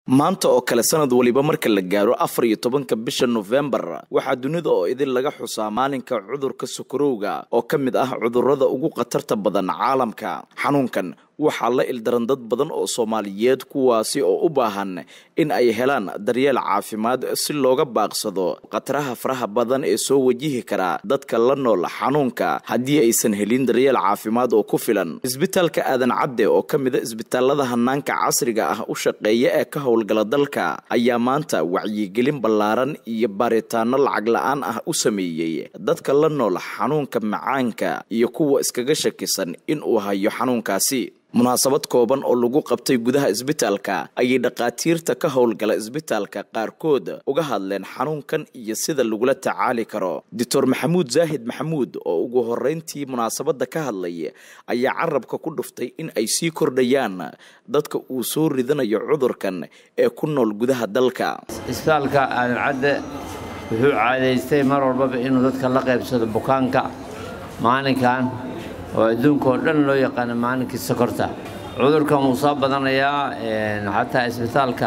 maanta oo kale sanad waliba marka la gaaro afar iyo tobanka bisha nofembar waxaa dunida oo idin laga xusaa maalinka cudurka sokorowga oo ka mid ah cudurrada ugu khatarta badan caalamka xanuunkan waxaa la ildaran dad badan oo soomaaliyeed kuwaasi oo u baahan in ay helaan daryeel caafimaad si looga baaqsado khataraha faraha badan ee soo wajihi kara dadka la nool xanuunka haddii aysan helin daryeel caafimaad oo ku filan isbitaalka aadan cadde oo ka mida isbitaalada hanaanka casriga ah u shaqeeya ee ka howlgala dalka ayaa maanta wacyigelin ballaaran iyo baaritaano lacag la-aan ah u sameeyey dadka la nool xanuunka macaanka iyo kuwa iskaga shakisan in uu hayo xanuunkaasi munaasabad kooban oo lagu qabtay gudaha isbitaalka ayay dhakhaatiirta ka howlgala isbitaalka qaarkood uga hadleen xanuunkan iyo sida lagula tacaali karo doctor maxamuud zaahid maxamuud oo ugu horeyntii munaasabadda ka hadlay ayaa carabka ku dhuftay in ay sii kordhayaan dadka uu soo ridanayo cudurkan ee ku nool gudaha dalka isbitaalka aadan cadde wuxuu caadaystay mar walbaba inuu dadka la qaybsado bukaanka maalinkan oo adduunka oo dhan loo yaqaano maalinkii sokorta cudurkan wuu soo badanayaa xataa isbitaalka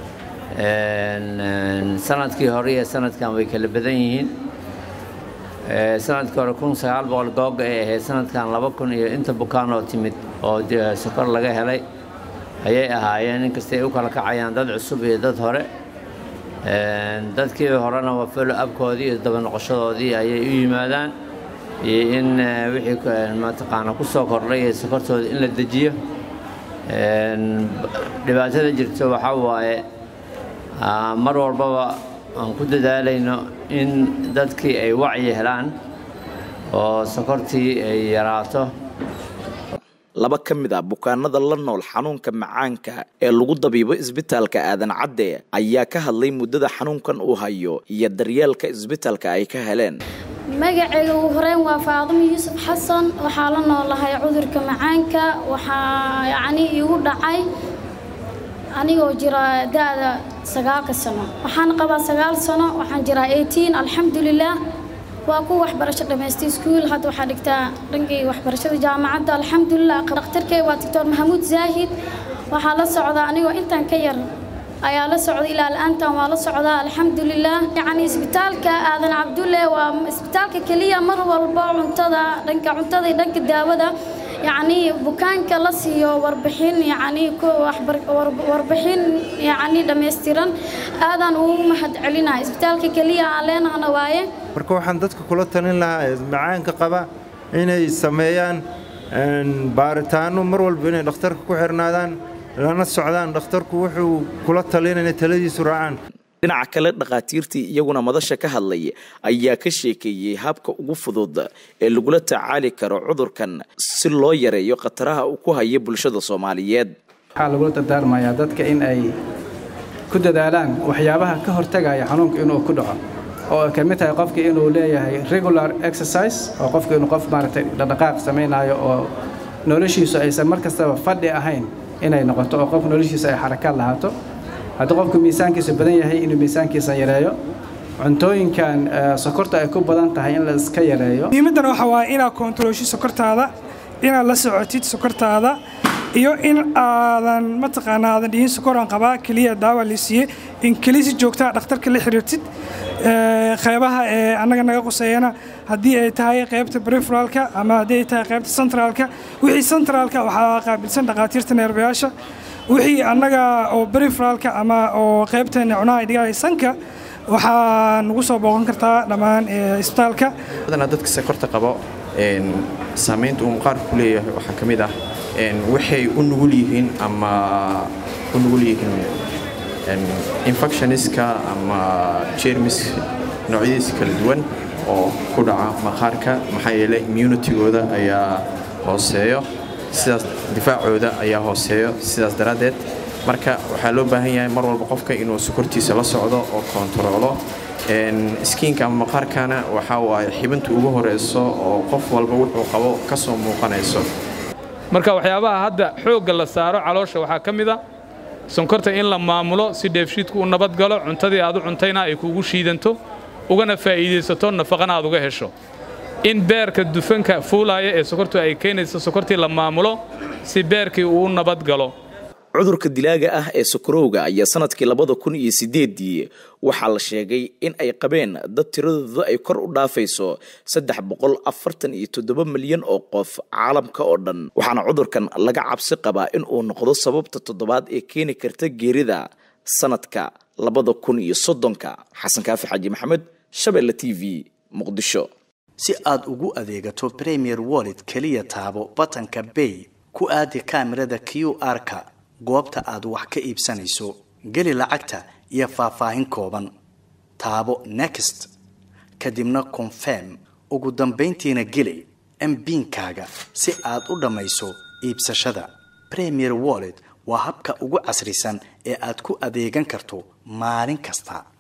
sanadkii hore iyo sanadkan way kala badan yihiin sanadkii hore kun sagaal boqol googa ay ahayd sanadkan laba kun iyo inta bukaan oo timid oo sokor laga helay ayay ahaayeen inkasta ay u kala kacayaan dad cusub iyo dad hore dadkii horena waa folo abkoodii iyo daba noqoshadoodii ayay u yimaadaan iyo in wixii mataqaana ku soo kordhay ee sokortooda in la dejiyo dhibaatada jirto waxaa waaye mar walbaba aan ku dadaalayno in dadkii ay wacyi helaan oo sokortii ay yaraato laba ka mid a bukaanada la nool xanuunka macaanka ee lagu dabiibo isbitaalka aadan cadde ayaa ka hadlay muddada xanuunkan uu hayo iyo daryeelka isbitaalka ay ka heleen magacayga ugu horeyn waa faadimo yuusuf xasan waxaa la noolahay cudurka macaanka waxaa yacnii iigu dhacay anigoo jira da-da sagaalka sano waxaan qabaa sagaal sano waxaan jiraa eighteen alxamdulilah waa ku waxbarasho dhamaystay iskuul hadda waxaa dhigtaa dhankay waxbarashada jaamacadda alxamdulilah dhakhtarkay waa doctor maxamuud zaahid waxaa la socdaa anigoo intaan ka yar ayaa la socda ilaa la-aantan waa la socdaa alxamdulilah yacni isbitaalka aadan cabdulle waa isbitaalka keliya mar walba cuntada dhanka cuntada iyo dhanka daawada yacni bukaanka la siiyo warbixin yacni warbixin yacni dhammaystiran aadaan ugu mahad celinahay isbitaalka keliya aan leenahana waaye marka waxaan dadka kula talin lahaa macaanka qaba inay sameeyaan baaritaano mar walba inay dhakhtarka ku xirnaadaan lana socdaan dhakhtarku wuxuu kula talin inay taladiisu raacaan dhinaca kale dhakhaatiirtii iyaguna madasha ka hadlay ayaa ka sheekeeyey habka ugu fudud ee lagula tacaali karo cudurkan si loo yareeyo khataraha uu ku haya bulshada soomaaliyeed waxaa lagula dardaarmayaa dadka in ay ku dadaalaan waxyaabaha ka hortagaya xanuunka inuu ku dhaco oo ay ka mid tahay qofka inuu leeyahay regular exercise oo qofka inuu qof maaragtay dhaqdhaqaaq samaynayo oo noloshiisu aysan mar kastaba fadhi ahayn inay noqoto oo qofka noloshiisa ay xarakaad lahaato haddii qofku miisaankiisu badan yahay inuu miisaankiisa yareeyo cuntooyinkan sokorta ay ku badan tahay in la iska yareeyo muhiimaddan waxa waaye inaad koontaroosho sokortaada inaad la socotid sokortaada iyo in aadan mataqaanaa aadan dhihin sokoraan qabaa keliya daawa la siiyey in keliya si joogtaa dhakhtarka la xiriirtid qeybaha ee annaga naga quseeyana haddii ay tahay qaybta briferalka ama haddii ay tahay qaybta centraalka wixii centraalka waxaa qaabilsan dhakhaatiirta neerbayaasha wixii annaga oo briferalka ama oo qaybta cunaha dhigaaya sanka waxaa nagu soo booqan kartaa dhammaan isbitaalka badanaa dadka sokorta qabo saamaynta uu maqaarku ku leeyahay waxaa ka mid ah waxay u nugul yihiin ama u nugul yihiin infectioniska ama jermis noocyadiisa kala duwan oo ku dhaca maqaarka maxaa yeelay immunitigooda ayaa hooseeyo sidaas difaacooda ayaa hooseeyo sidaas daraaddeed marka waxaa loo baahan yahay mar walba qofka inuu sokortiisa la socdo oo koontaroolo skiinka ama maqaarkana waxaa waaye xibinta ugu horeyso oo qof walba wuxuu qabo ka soo muuqanayso marka waxyaabaha hadda xoogga la saaro caloosha waxaa ka mid a sonkorta in la maamulo si dheefshiidku u nabadgalo cuntadii aad u cuntayna ay kuugu shiidanto ugana faa'iidaysato nafaqana aad uga hesho in beerka dufanka fuulaaya ee sokortu ay keenayso sokortii la maamulo si beerkii uu u nabadgalo cudurka dilaaga ah ee sokorowga ayaa sanadkii labada kun iyo sideedii waxaa la sheegay in ay qabeen dad tiradooda ay kor u dhaafayso saddex boqol afartan iyo toddoba milyan oo qof caalamka oo dhan waxaana cudurkan laga cabsi qabaa in uu noqdo sababta toddobaad ee keeni karta geerida sanadka labada kun iyo soddonka xasan kaafi xaaji maxamed shabeelle t v muqdisho si aad ugu adeegato premier wallet keliya taabo batanka bay ku aadi kaamirada q r-ka goobta aad wax ka iibsanayso geli lacagta iyo faahfaahin kooban taabo next kadibna confirm ugu dambayntiina geli mbiinkaaga si aad u dhammayso iibsashada premier wallet waa habka ugu casrisan ee aad ku adeegan karto maalin kasta